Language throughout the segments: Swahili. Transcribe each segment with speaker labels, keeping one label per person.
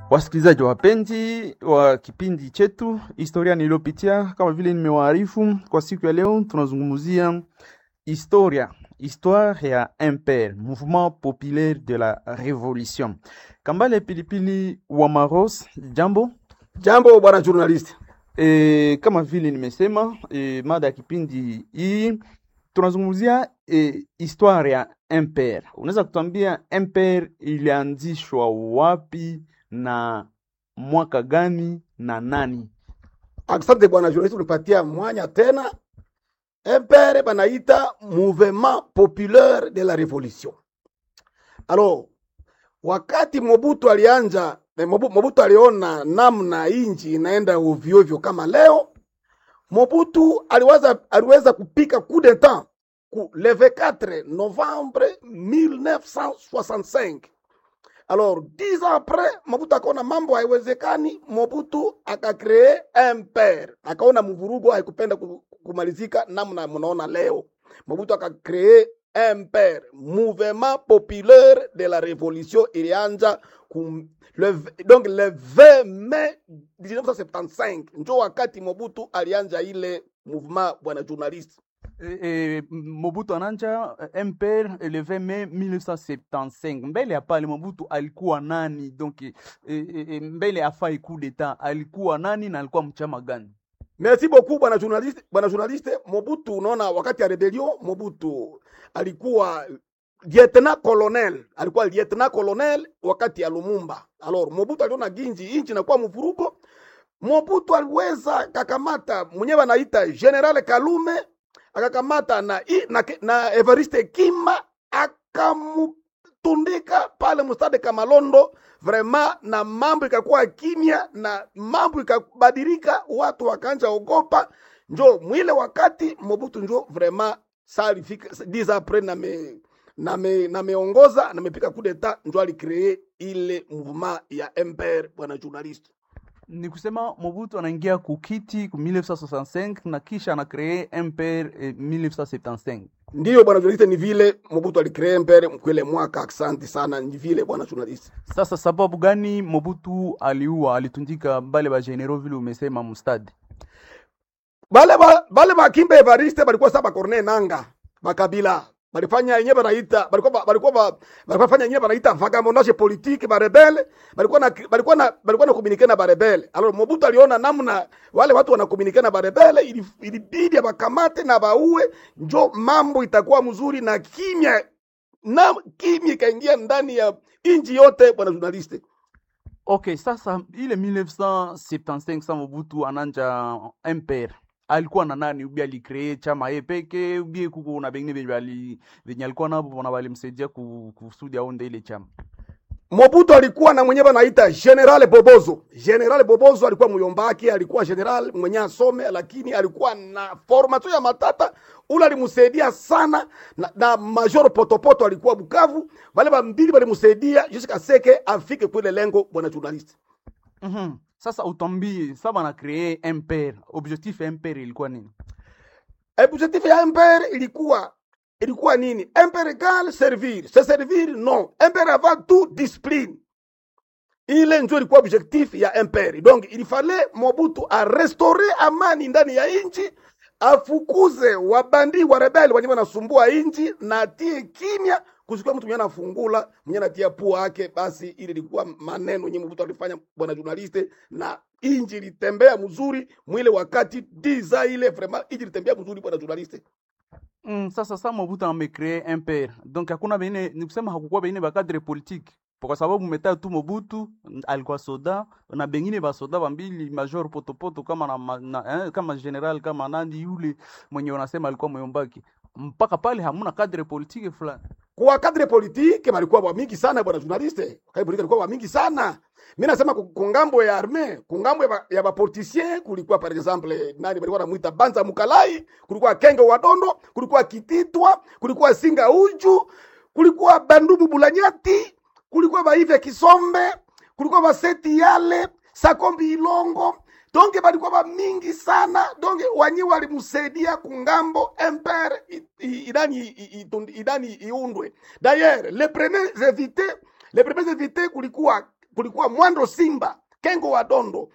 Speaker 1: Wasikilizaji wapenzi wa kipindi chetu historia niliyopitia, kama vile nimewaarifu kwa siku ya leo, tunazungumzia historia histoire ya MPR, Mouvement Populaire de la Revolution. Kambale Pilipili wa Maros, jambo.
Speaker 2: Jambo bwana journalist.
Speaker 1: E, kama vile nimesema e, mada ya kipindi hii tunazungumzia e, histoire ya MPR. Unaweza kutuambia MPR ilianzishwa wapi na mwaka gani na nani?
Speaker 2: Asante bwana journalist, unipatia mwanya tena. MPR banaita Mouvement Populaire de la Revolution. Alors, wakati Mobutu alianja eh, Mobu- Mobutu aliona namna inji inaenda ovyo ovyo kama leo, Mobutu aliweza, aliweza kupika coup d'etat ku le 24 novembre 1965. Alors, dix ans après, Mobutu akaona mambo haiwezekani, Mobutu akakree MPR, akaona mvurugo haikupenda ku- kumalizika namna mnaona leo. Mobutu akakree MPR, Mouvement Populaire de la Révolution, ilianja kum, le, v- donc le 20 mai 1975 njo wakati Mobutu alianja ile mouvement, bwana journalist.
Speaker 1: E, e, Mobutu ananja eh, MPR le 20 Mai 1975. Mbele ya pale Mobutu alikuwa nani? Donc e, e, e, mbele ya fai coup d'etat alikuwa nani na alikuwa mchama gani?
Speaker 2: Merci beaucoup bwana journaliste, bwana journaliste. Mobutu, unaona wakati ya rebellion Mobutu alikuwa lieutenant colonel, alikuwa lieutenant colonel wakati ya Lumumba. Alors Mobutu aliona ginji inchi inakuwa mvurugo. Mobutu aliweza kakamata mwenyewe anaita General Kalume, akakamata na, i- na, na Evariste Kima akamtundika pale mstade Kamalondo vrema na mambo ikakuwa kimya na mambo ikabadilika, watu wakaanja ogopa. Njo mwile wakati Mobutu njo vrema salifika 10 apres na me na me, na meongoza na mepika coup d'etat njo alikree ile mouvement ya MPR, bwana journalist.
Speaker 1: Ni kusema Mobutu anaingia kukiti ku 1965 na kisha anakree MPR eh, 1975.
Speaker 2: Ndiyo bwana journalist, ni vile Mobutu alikree MPR mkwele mwaka. Asante sana, ni vile bwana journalist.
Speaker 1: Sasa sababu gani Mobutu aliua alitundika bale ba general vile umesema mustadi?
Speaker 2: bale ba bale bakimba Evariste balikuwa saba korne nanga bakabila balifanya yenyewe banaita balikuwa ba- balikuwa ba- balikuwa fanya yenyewe banaita vagabondage politique ba rebelle balikuwa na balikuwa na balikuwa na communiquer na ba rebelle alors Mobutu aliona namna wale watu wana communiquer na ba rebelle ili- ilibidi abakamate na baue njo mambo itakuwa mzuri na kimya na kimya ikaingia ndani ya inji yote bwana journaliste
Speaker 1: Okay, sasa ile 1975 sa Mobutu ananja MPR alikuwa na nani? Ubi alikree chama ye peke ubi kuko na bengine benye bali benye alikuwa nabo na balimsaidia ku- kusudi aonde ile chama.
Speaker 2: Mobutu alikuwa na mwenyewe anaita General Bobozo. General Bobozo alikuwa muyombaki, alikuwa general mwenye asome, lakini alikuwa na formation ya matata. Ule alimsaidia sana na, na Major Potopoto alikuwa Bukavu. Wale bambili walimsaidia jusqu'à seke afike kule lengo, bwana journalist.
Speaker 1: Mhm. Sasa utambie saba na kree MPR, objectif ya MPR ilikuwa nini?
Speaker 2: Objectif ya MPR ilikuwa ilikuwa nini? MPR égale servir. Se servir non. MPR avant tout discipline. ile njo ilikuwa objectif ya MPR. Donc il fallait Mobutu a restore amani ndani ya inchi, afukuze wabandi wa rebeli wenye wanasumbua inchi na atie kimya, kusikuwa mtu mwenye anafungula mwenye anatia pua yake. Basi ile ilikuwa maneno yenye Mobutu alifanya, bwana journaliste, na inchi ilitembea mzuri mwile wakati diza ile vraiment inchi ilitembea mzuri, bwana journaliste.
Speaker 1: Mm, sasa sa Mobutu amekree MPR. Donc hakuna bengine ni kusema hakukuwa bengine ba cadre politique. Kwa sababu meta tu Mobutu mm, alikuwa soda na bengine ba soda bambili major potopoto kama na, ma- na eh, kama general kama nani yule mwenye wanasema alikuwa myombaki. Mpaka pale hamuna cadre politique fulani.
Speaker 2: kwa kadre politike balikuwa wa mingi sana bwana journaliste, kadre politike balikuwa wa mingi sana. Mimi nasema ku- kungambo ya arme, kungambo ya, ba, ya bapoliticien kulikuwa par exemple nani balikuwa namuita Banza Mukalai, kulikuwa Kenge wa Dondo, kulikuwa Kititwa, kulikuwa Singa Uju, kulikuwa Bandubu Bulanyati, kulikuwa Baive Kisombe, kulikuwa Baseti Yale, Sakombi Ilongo, donge balikuwa ba mingi sana donge wanyi walimsaidia kungambo empire i- i- idani i- i- idani iundwe d'ailleurs les premiers invités les premiers invités kulikuwa kulikuwa Mwando Simba, Kengo wa Dondo,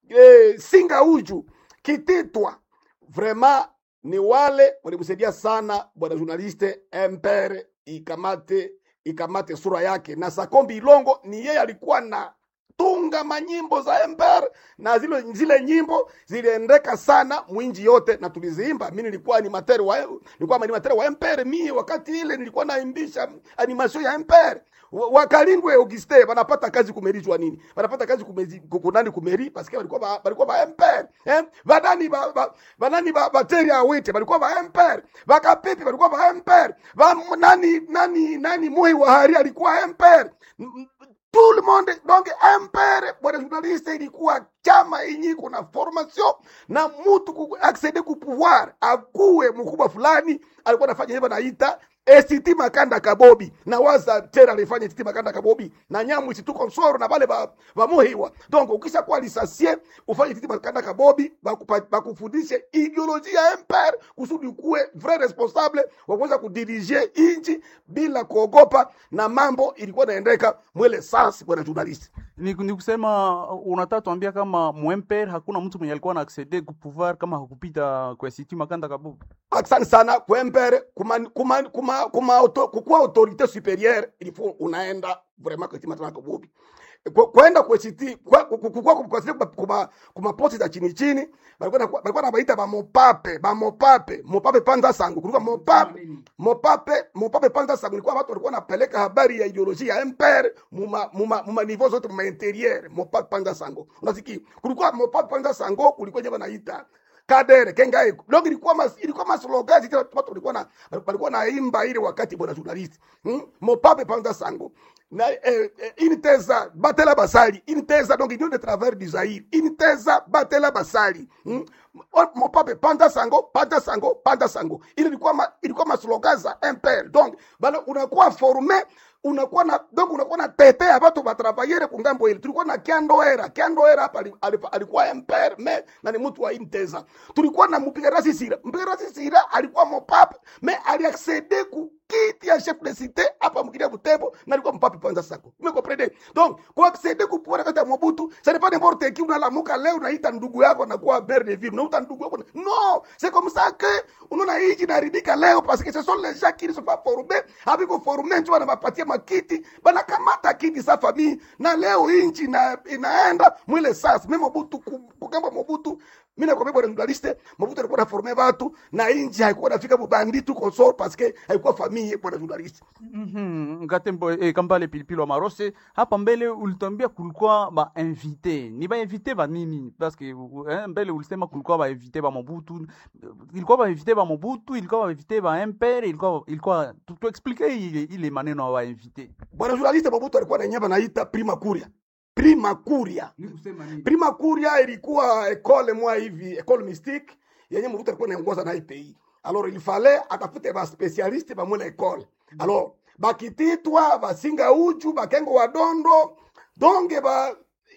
Speaker 2: eh, Singa Uju, Kititwa. Vraiment ni wale walimsaidia sana bwana journaliste Empere ikamate ikamate sura yake, na Sakombi Ilongo ni yeye alikuwa na tunga manyimbo za Empere na zile, zile nyimbo ziliendeka sana mwinji yote na tuliziimba. Mimi nilikuwa animateur wa nilikuwa animateur wa Empere, mimi wakati ile nilikuwa naimbisha animation ya Empere. Wa- Wakalingwe Auguste wanapata kazi kumerijwa nini? Wanapata kazi kumezi kukunani kumeri parce que walikuwa ba, walikuwa ba Empere. Eh? Banani ba, ba banani ba bateri awite walikuwa ba Empere. Bakapipi walikuwa ba Empere. Ba nani nani nani Moi wa Hari alikuwa Empere. M- m- tout le monde donc impere bwana journaliste ilikuwa chama yenye kuna formation na mtu ku acceder ku pouvoir akuwe mkubwa fulani alikuwa anafanya hivyo naita ST Makanda Kabobi na waza tena alifanya ST Makanda Kabobi na nyamu isituko nsoro na bale ba, ba muhiwa donc ukisha kuwa lisasie ufanye ST Makanda Kabobi bakupa- bakufundishe ideolojia ya empire kusudi ukuwe vrai responsable wa kuweza kudirige inchi bila kuogopa na mambo ilikuwa inaendeka mwele sasa bwana journalist
Speaker 1: ni, ni kusema unataka tuambia kama mwemper hakuna mtu mwenye alikuwa na accede ku pouvoir kama hakupita kwa Siti Makanda Kabugu.
Speaker 2: asante sana kwempere kuma, kuma, kuma, kuma auto, kukuwa autorite supérieure il faut unaenda vraiment kwa timatana kabubi Kwa- kwenda kwesiti kukua kuma kuma posti za chini chini balikuwa na- balikuwa nabaita bamopape bamopape mopape panza sangu kulikuwa mopape mopape mopape panza sangu ilikuwa watu walikuwa napeleka habari ya ideolojia ya empire muma muma muma niveau zote muma interieur mopape panza sango unasikia kulikuwa mopape panza sango kulikuwa nyama naita kadere kengai donc ilikuwa mas, ilikuwa maslogan zile watu walikuwa na walikuwa naimba ile wakati bwana journalist hmm? mopape panza sango na eh, eh, initeza batela basali initeza donc union de travers du Zaire initeza batela basali hmm? O- mopape panda sango panda sango panda sango ile ilikuwa ma, ilikuwa maslogan za impere donc bana unakuwa formé unakuwa na donc unakuwa na tetea watu batravaillere kungambo ile tulikuwa na kiandoera kiandoera hapa ali- ali- alikuwa impere me na ni mtu wa inteza tulikuwa na mpiga rasi sira mpiga rasi sira alikuwa mopape me aliaccede ku kiti ya chef de cité hapa mkili ya Butembo na alikuwa mpape panza sako me comprendre donc kwa accede ku pouvoir kata Mobutu ça n'est pas n'importe qui unalamuka leo unaita ndugu yako na kuwa maire de ville unaita ndugu yako na- non c'est comme ça que unaona hiji inaharibika leo parce que ce sont les gens qui ne sont pas formés habiko formés ndio wanapatia makiti banakamata kiti sa famille na leo inchi ina, inaenda mwile sasa mimi Mobutu ku- kugamba Mobutu mimi nakwambia bwana journaliste Mobutu alikuwa anaforme watu na inchi haikuwa nafika bubanditu consort parce que haikuwa famille bwana journaliste
Speaker 1: Mhm, Ngatembo eh, Kambale Pilipili wa Marose, hapa mbele ulituambia kulikuwa ba invité. Ni ba invité ba nini? Parce que eh, mbele ulisema kulikuwa ba invité ba Mobutu. Ilikuwa ba invité ba Mobutu, ilikuwa ba invité ba MPR, ilikuwa ilikuwa tu, tu explique ile ile maneno ya ba invité.
Speaker 2: bwana journaliste Mobutu alikuwa na nyamba naita prima curia prima curia
Speaker 1: Ni kusema nini?
Speaker 2: prima curia ilikuwa ekole mwa hivi ekole mystique yenye Mobutu alikuwa anaongoza na hii pays alors il fallait atafute ba specialiste ba mwele ekole alors bakititwa basinga uchu bakengo wadondo donge ba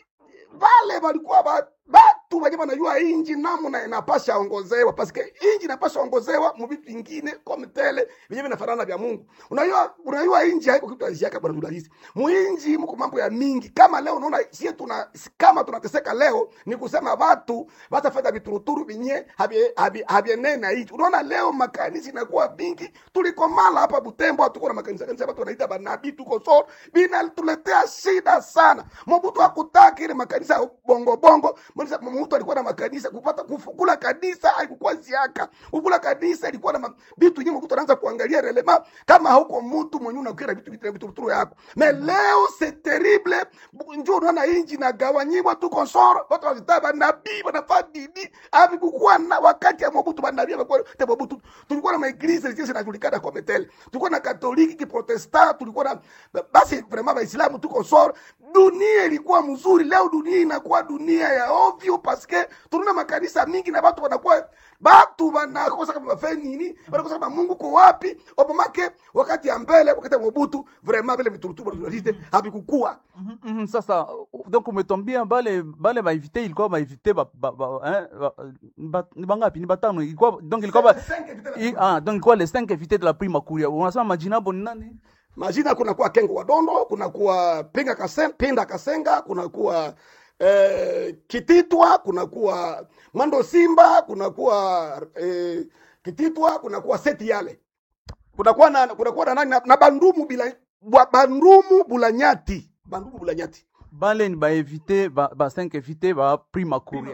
Speaker 2: vale walikuwa ba batu wenye wanajua inji namna inapasha ongozewa paske inji inapasha ongozewa mu vitu vingine kama tele vyenye vinafanana vya Mungu. Unajua unajua inji haiko kitu aziaka bwana journalist. Muinji mko mambo ya mingi. Kama leo unaona sie tuna kama tunateseka leo ni kusema watu watafanya vituruturu vinye habie habie habienene na inji. Unaona leo makanisa inakuwa mingi. Tulikomala hapa Butembo tuko na makanisa kanisa watu wanaita banabii tuko so bina tuletea shida sana. Mobutu hakutaka ile makanisa ya bongo bongo. Mbona mtu alikuwa na makanisa kupata kufukula kanisa haikuwa ziaka. Kukula kanisa ilikuwa na ma- vitu nyingi mtu anaanza kuangalia relema kama hauko mtu mwenye unakira vitu vitu vitu vitu yako. Mais leo c'est terrible. Njoo unaona inji na gawanyiwa tu konsoro. Watu wanataka nabii wanafanya dini. Hapi kukuwa na wakati ya Mobutu banabii walikuwa te Mobutu. Tulikuwa na maeglise zile zinajulikana kwa metele. Tulikuwa na katoliki kiprotestant, tulikuwa na basi vraiment waislamu tuko soro. Dunia ilikuwa mzuri. Leo dunia inakuwa dunia ya ovyo paske tunaona makanisa mingi na watu wanakuwa batu wanakosa kama wafanye nini, wanakosa kama Mungu ko wapi. Obamake wakati ya mbele, wakati ya Mobutu vraiment vile vituruturu tunalite havikukua.
Speaker 1: Mhm, mhm, Sasa uh, donc umetwambia bale bale ba invité ilikuwa ba invité ba, ba, ba, eh, ba, ba, ni bangapi? Ni batano. Ilikuwa donc ilikuwa ba,
Speaker 2: Cinq- cinq invité la
Speaker 1: i, ah, donc ilikuwa les 5 invités de la prima curia. Unasema majina hapo ni nani?
Speaker 2: majina kunakuwa kengo wadondo kunakuwa pinga kasen, pinda kasenga kunakuwa eh, kititwa kunakuwa mwando simba kunakuwa eh, kititwa kunakuwa seti yale kunakuwa na kunakuwa na nani na, na bandumu bila bwa- bandumu bulanyati bandumu bulanyati
Speaker 1: bale ni baevite ba, ba 5 evite ba prima kuria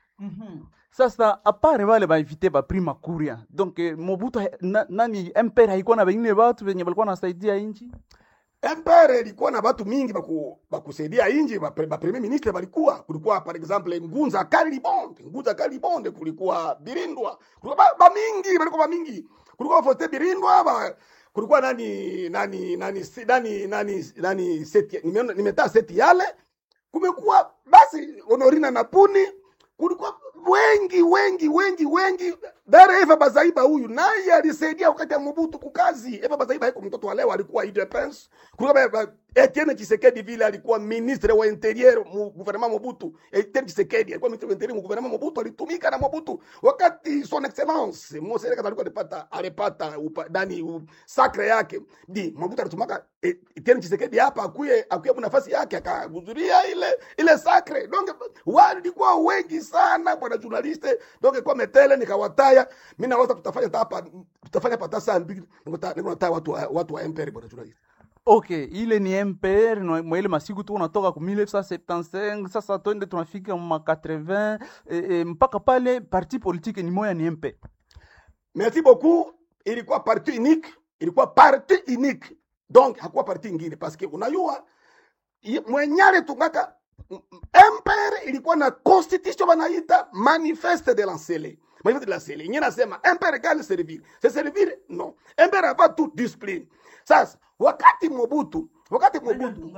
Speaker 1: sasa apare bale baevite ba prima kuria donc eh, mobutu ha- na, nani mpere haikuwa na bengine batu benye balikuwa nasaidia inchi
Speaker 2: empere ilikuwa na batu mingi baku, bakusaidia inji ba, ba premier ministre balikuwa kulikuwa par exemple ngunza kalibonde ngunza kalibonde kulikuwa birindwa kulikuwa ba, ba mingi balikuwa ba mingi kulikuwa fote birindwa ba, kulikuwa nani nani nani si- nani nani nani seti nimeona nimetaa seti yale kumekuwa basi honorina na puni kulikuwa wengi wengi wengi wengi dare eva bazaiba huyu naye alisaidia wakati ya mobutu kukazi eva bazaiba haiko mtoto wa leo alikuwa idepens kulikuwa ba- ba- etienne chisekedi vile alikuwa ministre wa interieur mu gouvernement mobutu etienne chisekedi alikuwa ministre wa interieur mu gouvernement mobutu alitumika na mobutu wakati son excellence mose alikuwa alipata alipata upa, dani u, sacre yake di mobutu alitumaka eh, etienne chisekedi hapa akuye akuye mu nafasi yake akahudhuria ile ile sacre donc walikuwa wengi sana bwana journaliste donc kwa metele nikawataya mimi nawaza tutafanya hata hapa tutafanya pata saa mbili nikuta nikuta watu wa, watu wa MPR bwana journaliste
Speaker 1: ok ile ni mpr na- mwa ile masiku tu unatoka ku 1975 sasa twende tunafika ma 80 eh, eh, mpaka pale parti politique ni moya ni mpr
Speaker 2: merci beaucoup ilikuwa parti unique ilikuwa parti unique donc hakuwa parti ingine parce que unajua i- mwenyale tungaka m- m- MPR ilikuwa na constitution wanaita manifeste de l'ancele manifeste de l'ancele yenyewe nasema MPR gani servir se servir non MPR hapa tu discipline sasa wakati Mobutu wakati Mobutu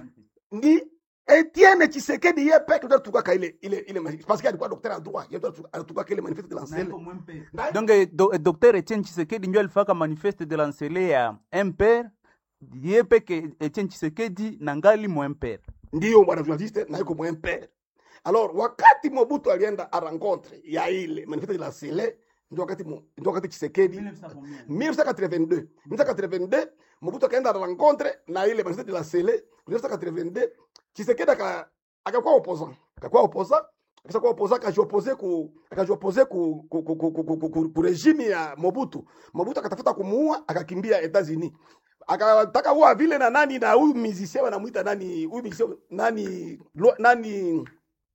Speaker 2: ni Etienne Tshisekedi yeye peke ndio tukaka ile ile ile manifeste parce que alikuwa docteur en droit yeye ndio alitukaka ile manifeste de l'ancele Na-
Speaker 1: donc eh, do, eh, docteur etienne chisekedi ndio alifaka manifeste de lancele ya mpr ye peke etienne chisekedi na ngali mu mpr
Speaker 2: ndiyo bwana journaliste na yuko mwempere alors wakati mobutu alienda a rencontre ya ile manifeste de la sele ndio wakati Mo- ndio wakati chisekedi 1982 1982 mobutu akaenda a rencontre na ile manifeste de la sele 1982 chisekedi aka akakuwa opposant akakuwa opposant akisha kuwa opposant akajiopose ku akajiopose ku ku, ku, ku, ku, ku, ku, ku regime ya mobutu mobutu akatafuta kumuua akakimbia etats-unis akataka kuwa vile na nani na huyu musicien wanamuita nani huyu musicien nani Lwa- nani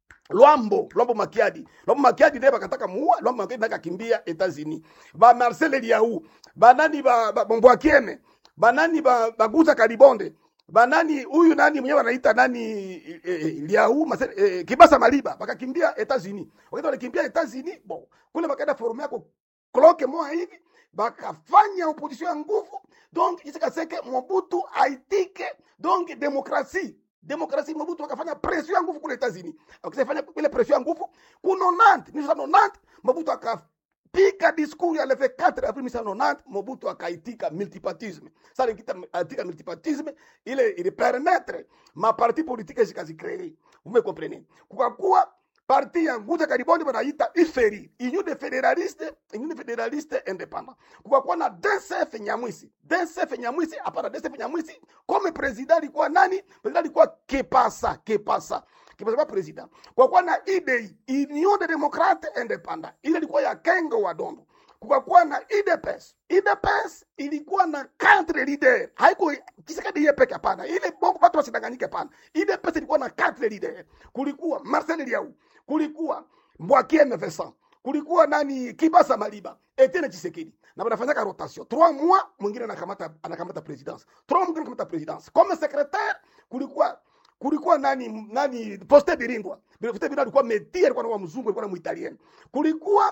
Speaker 2: Lwambo Lwambo Makiadi Lwambo Makiadi naye bakataka muua Lwambo Makiadi naye akakimbia Etats-Unis ba Marcel Eliaou ba nani ba, ba Mbwakiene ba nani ba Baguza Kalibonde ba nani huyu nani mwenyewe wanaita nani eh, eh, Liaou Marcel eh, Kibasa Maliba bakakimbia Etats-Unis wakati walikimbia Etats-Unis bon kule bakaenda forum yako kloke moja hivi bakafanya opposition ya nguvu donc isikaseke mobutu aitike donc demokrasi demokrasi mobutu akafanya pression ya nguvu kule etats-unis akisafanya ile pression ya nguvu ku 90 1990 mobutu akapiga discours ya le 24 avril 1990 mobutu akaitika multipartisme sasa ikita aitika multipartisme ile ili permettre ma parti politique zikazikree vous me comprenez kukakuwa parti ya nguza kariboni wanaita iferi union de federaliste union de federaliste independant kukakuwa na DCF Nyamwisi DCF Nyamwisi hapana DCF Nyamwisi comme president alikuwa nani president alikuwa Kepasa Kepasa Kepasa kwa president kukakuwa na IDI Union de Democrate Independant ile ilikuwa ya Kengo wa Dondo kukakuwa na IDPS IDPS ilikuwa na quatre leader haiko Tshisekedi yeye peke hapana ile bongo watu wasidanganyike hapana IDPS ilikuwa na quatre leader kulikuwa Marcel Liau kulikuwa Mbwakiene Vincent kulikuwa nani Kibasa Maliba Etienne Tshisekedi na wanafanyaka rotation 3 mois mwingine anakamata anakamata presidence 3 mois mwingine anakamata presidence comme secrétaire kulikuwa kulikuwa nani nani poste birindwa poste birindwa alikuwa metia alikuwa na mzungu alikuwa na muitaliano kulikuwa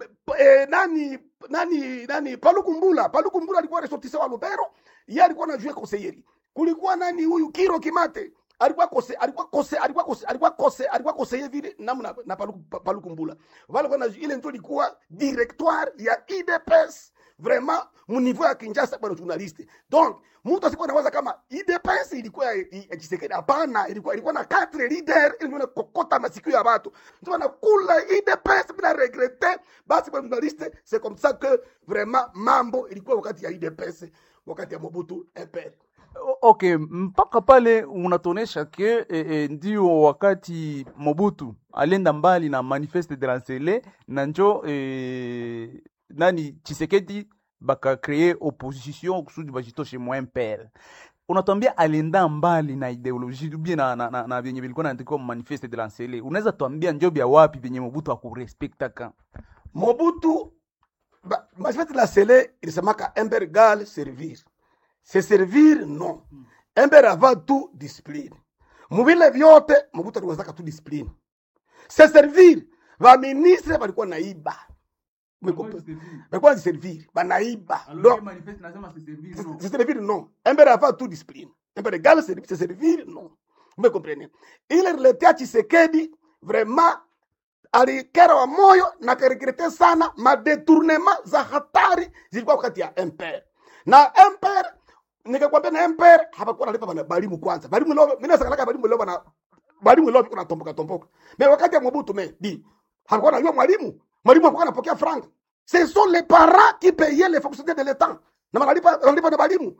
Speaker 2: eh, nani nani nani palukumbula palukumbula alikuwa ressortissant wa lubero yeye alikuwa na jouer conseilleri kulikuwa nani huyu kiro kimate alikuwa kose alikuwa kose alikuwa kose alikuwa kose alikuwa kose vile namna na paluku paluku mbula wale kwa ile ndio ilikuwa directoire ya IDPS vraiment mu niveau ya Kinshasa bwana journaliste donc mtu asikuwa anawaza kama IDPS ilikuwa ya ya Tshisekedi hapana ilikuwa ilikuwa na quatre leader ili nione kokota masikio ya watu ndio wanakula IDPS bila regrette basi bwana journaliste c'est comme ça que vraiment mambo ilikuwa wakati ya IDPS wakati ya Mobutu MPR.
Speaker 1: O- Okay, mpaka pale unatuonesha ke e, e, ndio wakati Mobutu alienda mbali na manifeste de lancele na njo e, nani Chisekedi baka kree opposition kusudi bajitoshe mwa MPR. Unatuambia alienda mbali na ideologie ubie na, na, na, na vyenye vilikuwa naandikwa mu manifeste de lancele. Unaweza tuambia njo vya wapi vyenye Mobutu akurespektaka?
Speaker 2: Mobutu ba- manifeste la sele ilisemaka MPR égale servir. Se servir non. MPR avant tout discipline. Muvile vyote Mobutu aliwezaka tu discipline. Se servir vaministre balikuwa naiba. Umekomprendre? Balikuwa servir, banaiba. Donc, se servir non. MPR avant tout discipline. MPR égale servir, se servir non. Vous me comprenez? Ile riletea Tshisekedi vraiment alikera wa moyo na karegrete sana madetournement za hatari zilikuwa wakati ya MPR na MPR nikakwambia na MPR hapakuwa nalipa bana balimu kwanza balimu leo mimi nasakalaka balimu leo bana balimu leo kuna tomboka tomboka mais wakati ya Mobutu me di hapakuwa nalipa mwalimu mwalimu hakuwa anapokea franc ce sont les parents qui payaient les fonctionnaires de l'état na wanalipa wanalipa na balimu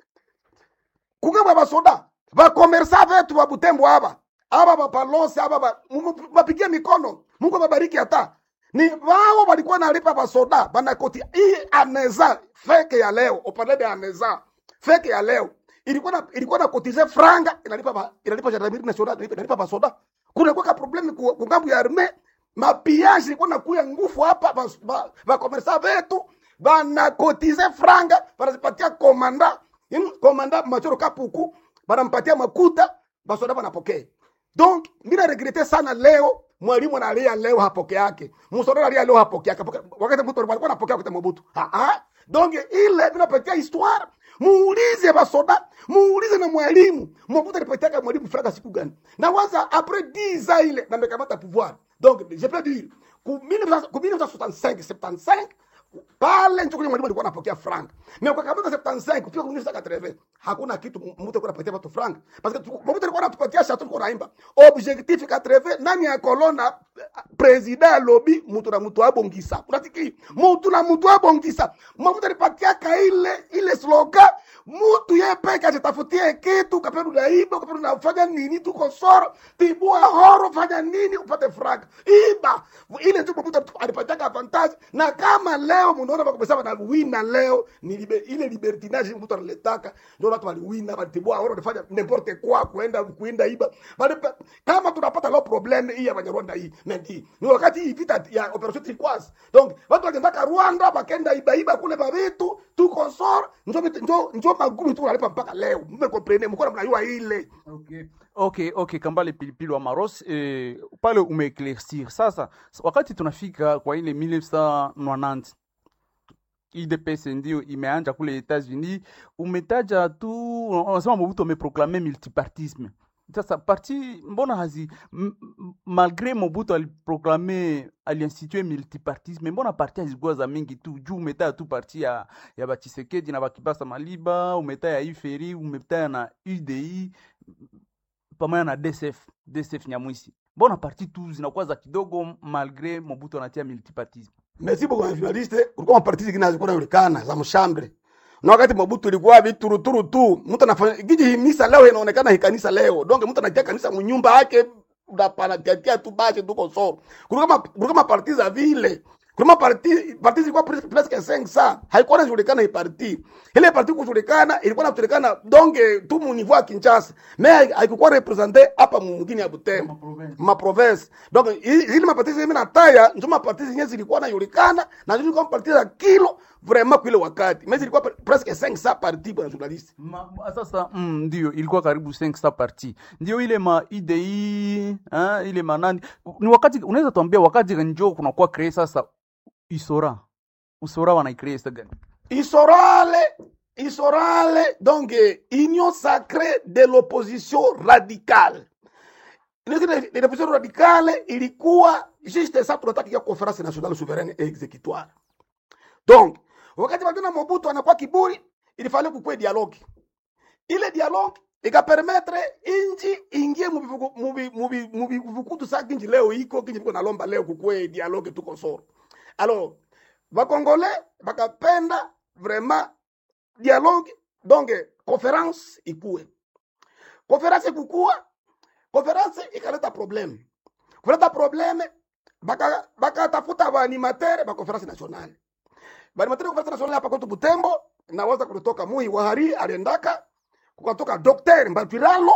Speaker 2: kugabwa basoda bakomersa vetu ba Butembo aba aba bapalose aba ba- mu- bapigie mikono Mungu ababariki hata ni wao walikuwa nalipa basoda banakoti hii aneza feke ya leo upande de aneza feke ya leo ilikuwa na, ilikuwa na kotize franga inalipa ba, inalipa gendarmerie nationale inalipa, inalipa basoda kuna kwa problème ku ku ngambo ya armée mapiage ilikuwa nakuya ngufu hapa ba, ba, ba komersa vetu banakotize franga banazipatia komanda Im- komanda machoro kapuku banampatia makuta basoda banapokea donc mina regrete sana leo mwalimu analia leo hapoke yake msoda analia leo hapoke yake Hapoke- wakati mtu alikuwa anapokea wakati Mobutu ah ah donc ile vinapatia histoire muulize basoda muulize na mwalimu Mobutu alipatiaka mwalimu franga siku gani na waza après 10 ans ile na mekamata pouvoir donc je peux dire ku 1900 ku 1965 75 pale ndio kwenye mwalimu alikuwa anapokea frank na kwa kabla 75 kufika kwenye 1980 hakuna kitu mtu alikuwa anapatia watu frank parce que mtu alikuwa anatupatia shatu kwa naimba objectif 80 nani ya kolona president lobby mtu na mtu abongisa unatiki mtu na mtu abongisa mtu alipatia ka ile ile slogan mtu yeye peke ajitafutie kitu kapenda unaiba kapenda unafanya nini tuko soro tibua horo fanya nini upate frank iba ile ndio mtu alipatia avantage na kama leo mnaona bakubesema na wina leo ni libe, ile libertinage mtu analetaka ndio watu waliwina walitibua horo walifanya n'importe quoi kuenda kuenda iba bali pa- kama tunapata leo problem hii ya Banyarwanda hii mendi ni wakati hii vita ya operation turquoise donc watu waliendaka Rwanda bakenda iba iba kule ba vitu tuko soro njo vitu- njo njo magumu tu wanalipa mpaka leo mmekomprene mko mnajua ile
Speaker 1: Okay. Okay, okay, Kambale Pilipili wa Maros eh, pale umeeclaircir. Sasa wakati tunafika kwa ile 1990 IDPS ndio imeanja kule Etats-Unis, umetaja tu unasema Mobutu ameproklame multipartisme. Sasa parti mbona hazi m- m- malgré Mobutu aliproklame aliinstitue multipartisme, mbona parti hazikuwa za mingi tu juu umetaja tu parti ya ya Bachisekedi na Bakibasa Maliba, umetaja Iferi, umetaja na UDI pamoja na DSF, DSF Nyamwisi. Mbona parti tu zinakuwa za kidogo malgré Mobutu anatia multipartisme?
Speaker 2: merci beaucoup journaliste kulikuwa maparti zingine hazikuwa zinaonekana za mshambre na wakati Mobutu ilikuwa vituruturu tu mtu anafanya giji hii misa leo inaonekana hii kanisa leo donc mtu anatia kanisa mnyumba yake unapanatia tu basi tuko so kulikuwa ma- kulikuwa maparti za vile kulikuwa parti parti zilikuwa pres- presque 500 haikuwa inajulikana hii parti ile parti kujulikana ilikuwa inajulikana donc tu mu niveau ya Kinshasa mais haikuwa represente hapa mwingine ya Butembo ma province donc hi- hili maparti mimi nataya ndio maparti zenyewe zilikuwa najulikana na zilikuwa maparti za kilo vraiment kwa ile wakati mais zilikuwa pre- presque 500 parti bwana journaliste
Speaker 1: Ma, ma- sasa mm, ndio ilikuwa karibu 500 parti ndio ile ma IDI ha, ile manani ni wakati unaweza tuambia wakati njo kunakuwa kree sasa isora usora wanaicree sasa gani
Speaker 2: Isorale, Isorale, donc eh, union sacrée de l'opposition radicale. Union de l'opposition radicale ilikuwa juste ça tunatakia conférence nationale souveraine et exécutoire. Donc, wakati wajuna Mobutu anakuwa kiburi, ilifale kukue dialogue. Ile dialogue ikapermettre inji ingie mubivuku- mubi- mubi- mubivukutu sa kinji leo iko kinji iko nalomba leo kukue dialogue tuko soro. Alors, bakongole bakapenda vraiment dialogue donc conference ikue conference ikukua conference ikaleta probleme kuleta probleme baka bakatafuta baanimatere ba conference nationale baanimatere conference nationale hapa kwetu Butembo naweza kutoka Muhi Wahari aliendaka kukatoka Dr. Mbatwiralo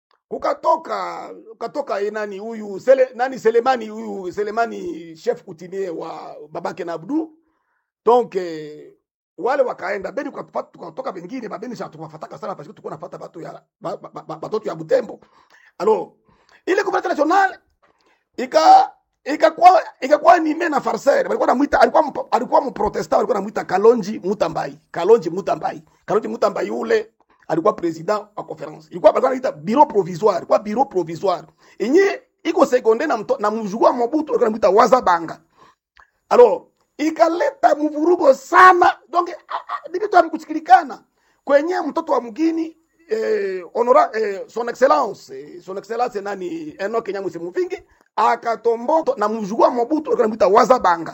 Speaker 2: kukatoka kukatoka eh, nani huyu sele, nani Selemani huyu Selemani chef coutumier wa babake na Abdu donc eh, wale wakaenda beni tukapata- tukatoka bengine babeni sha tukafataka sana parce que tulikuwa nafuata batu ya ba- ba- ba- batoto ya Butembo alors ile conference nationale ika ikakuwa ikakuwa nime na farser walikuwa namuita alikuwa mpo- alikuwa mprotestant walikuwa namuita Kalonji Mutambai Kalonji Mutambai Kalonji Mutambai ule alikuwa president wa conference ilikuwa walikuwa naita bureau provisoire ilikuwa bureau provisoire yenye iko sekonde na mto, na mjugua Mobutu walikuwa namuita Wazabanga alors ikaleta mvurugo sana donc ah, ah, ni vitu havikusikilikana kwenye mtoto wa mgini eh, honora eh, son excellence eh, son excellence nani Enoch Nyamwisi Muvingi akatombo na mjugua Mobutu alikuwa anamuita Wazabanga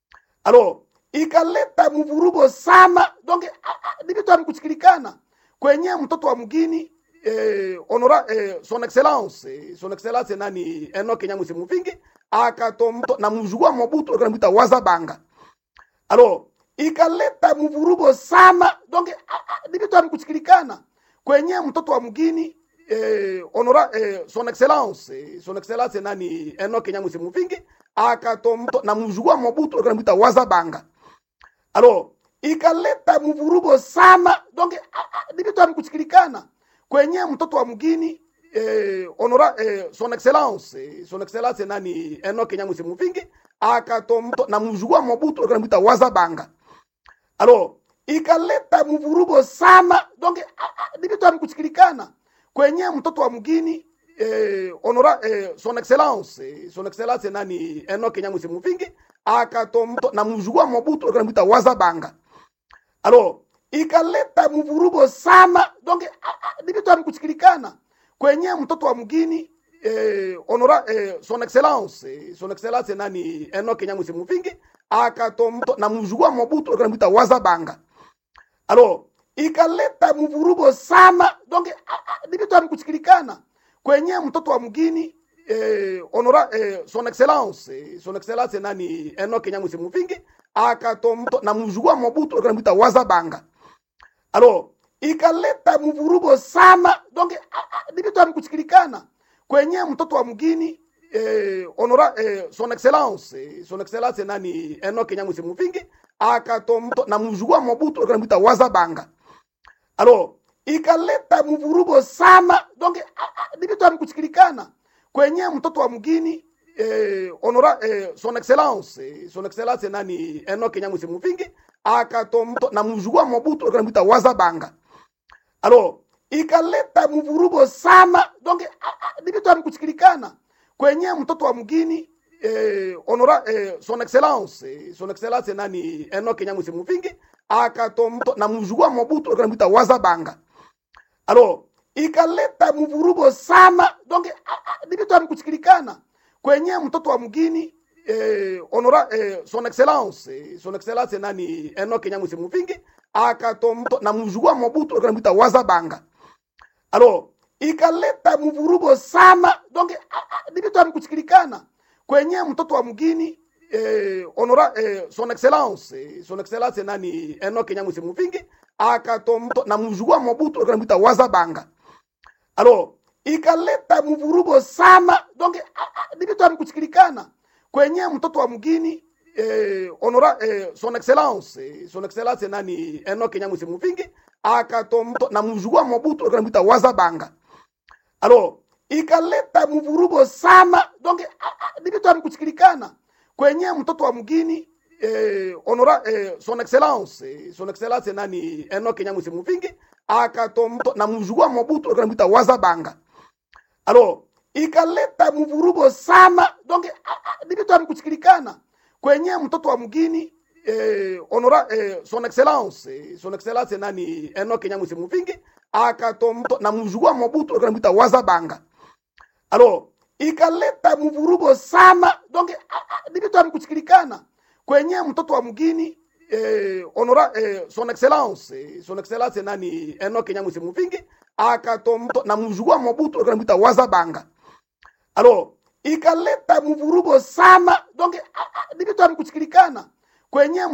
Speaker 2: alors ikaleta mvurugo sana donc ah, ah, ni vitu havikusikilikana kwenye mtoto wa mgini eh, honora eh, son excellence eh, son excellence nani Enoch Nyamwisi Muvingi akatombo na mjugua Mobutu alikuwa anamuita Wazabanga alors ikaleta mvurugo sana donc ah, ah, ni vitu havikusikilikana kwenye mtoto wa mgini eh, honora eh, son excellence eh, son excellence nani Enoch Nyamwisi Muvingi akatombo na mjugua Mobutu alikuwa anamuita Wazabanga alors ikaleta mvurugo sana donc ah, ah, ni vitu havikusikilikana kwenye mtoto wa mgini eh, honora eh, son excellence eh, son excellence nani Enoch Nyamwisi Muvingi akatombo na mjugua Mobutu alikuwa anamuita Wazabanga alors ikaleta mvurugo sana donc ah, ah, ni vitu havikusikilikana kwenye mtoto wa mgini eh, honora eh, son excellence eh, son excellence nani Enoch Nyamwisi Muvingi akatombo na mjugua Mobutu alikuwa anamuita Wazabanga alors ikaleta mvurugo sana donc ah, ah, ni vitu havikusikilikana kwenye mtoto wa mgini eh, honora eh, son excellence eh, son excellence nani Enoch Nyamwisi Muvingi akatombo na mjugua Mobutu alikuwa anamuita Wazabanga alors ikaleta mvurugo sana donc ah, ah, ni vitu havikusikilikana kwenye mtoto wa mgini eh, honora eh, son excellence eh, son excellence nani Enoch Nyamwisi Muvingi akatombo na mjugua Mobutu alikuwa anamuita Wazabanga alors ikaleta mvurugo sana donc ah, ah, ni vitu havikusikilikana kwenye mtoto wa mgini eh, honora eh, son excellence eh, son excellence nani Enoch Nyamwisi Muvingi akatombo na mjugua Mobutu alikuwa anamuita Wazabanga alors ikaleta mvurugo sana donc ah, ah, ni vitu havikusikilikana kwenye mtoto wa mgini eh, honora eh, son excellence eh, son excellence nani Enoch Nyamwisi Muvingi akatombo na mjugua Mobutu alikuwa anamuita Wazabanga alors ikaleta mvurugo sana donc ah, ah, ni vitu havikusikilikana kwenye mtoto wa mgini eh, honora eh, son excellence eh, son excellence nani Enoch Nyamwisi Muvingi akatombo na mjugua Mobutu alikuwa anamuita Wazabanga alors ikaleta mvurugo sana donc ah, ah, ni vitu havikusikilikana kwenye mtoto wa mgini eh, honora eh, son excellence eh, son excellence nani Enoch Nyamwisi Muvingi akatombo na mjugua Mobutu alikuwa anamuita Wazabanga alors ikaleta mvurugo sana donc ah, ah, ni vitu havikusikilikana kwenye mtoto wa mgini eh, honora eh, son excellence eh, son excellence nani Enoch Nyamwisi Muvingi akatombo na mjugua Mobutu alikuwa anamuita Wazabanga alors ikaleta mvurugo sana donc ah, ah, ni vitu havikusikilikana kwenye mtoto wa mgini eh, honora eh, son excellence eh, son excellence nani Enoch Nyamwisi Muvingi akatombo na mjugua Mobutu alikuwa anamuita Wazabanga alors ikaleta mvurugo sana donc ah, ah, ni vitu havikusikilikana kwenye mtoto wa mgini eh, honora eh, son excellence eh, son excellence nani Enoch Nyamwisi Muvingi akatombo na mjugua Mobutu alikuwa anamuita Wazabanga alors ikaleta mvurugo sana donc ah, ah, ni vitu havikusikilikana kwenye mtoto wa mgini eh, honora eh, son excellence eh, son excellence nani Enoch Nyamwisi Muvingi akatombo na mjugua Mobutu alikuwa anamuita Wazabanga alors ikaleta mvurugo sana donc ah, ah, ni vitu havikusikilikana kwenye mtoto wa mgini eh, honora eh, son excellence eh, son excellence nani Enoch Nyamusi Muvingi akatomto na mjukuu Mobutu alikuwa anamuita Wazabanga alors ikaleta mvurugo sana donc ah, ah, ni vitu havikusikilikana kwenye